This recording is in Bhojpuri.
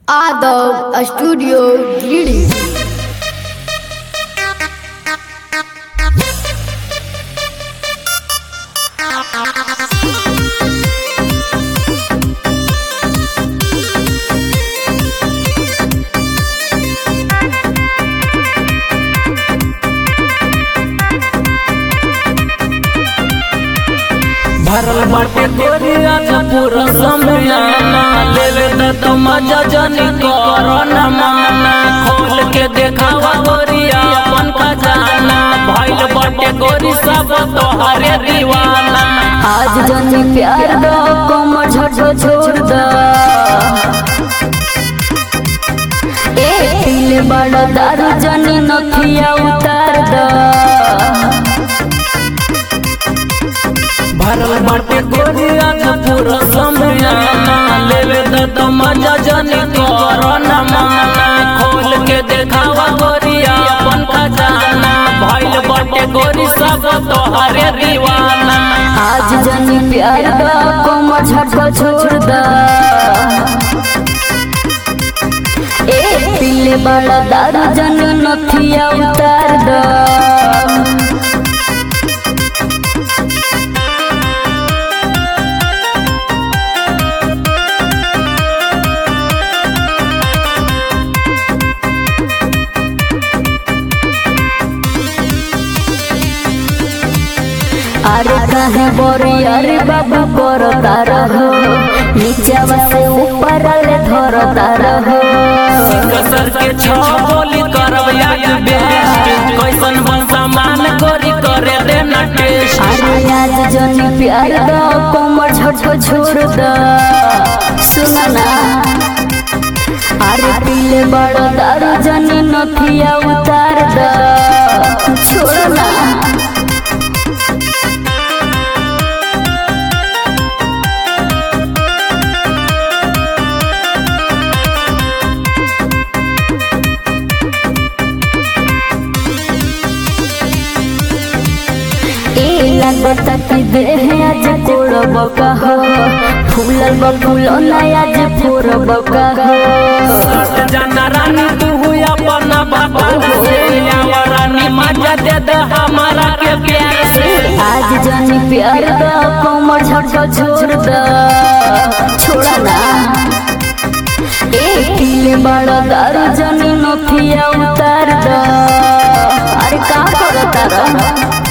Adab Studio Greetings. भरल बाटे तोरी आज पूरा समयाना ले ले त तो मजा जनी करना माना खोल के देखावा गोरिया अपन खजाना भइल बाटे गोरी सब तोहरे दीवाना आज जनी प्यार दो कमर झटो छोड़ दो ए पीले बड़ा दारू जनी नथिया उतार दो भरल बाटे गोरी आज पूरा समयाना ले ले त तो मजा जनी करना माना खोल के देखावा गोरिया अपन खजाना भइल बाटे गोरी सब तोहरे दीवाना आज जनी प्यार दो कमर झटो छोड़ दो ए पीले बड़ा दारू जनी नथिया उतार दो अरे काहे बोरी अरे बाबू करो तारा हो नीचावा से ऊपर ले धरो तारा हो कसर के छो बोली करब याद बेस्ट कैसन बन सामान करी करे दे न टेस्ट अरे आज जनी प्यार दो कोमर झटको छोड़ दो सुना ना अरे पीले बड़ा दारू जनी नथिया उतार दो छोड़ ना ए लगता कि देह आज कोड़ब कहो फूलल बकुलो ना आज फोड़ब कहो सट जाना रानी तू हुई अपना बाबा से आवा रानी मजा दे दे हमारा के प्यार से आज जनी प्यार दो कोमर झटको छोड़ दो छोड़ा ना ए किले बड़ा दारू जनी नथिया उतार दो अरे का करता रह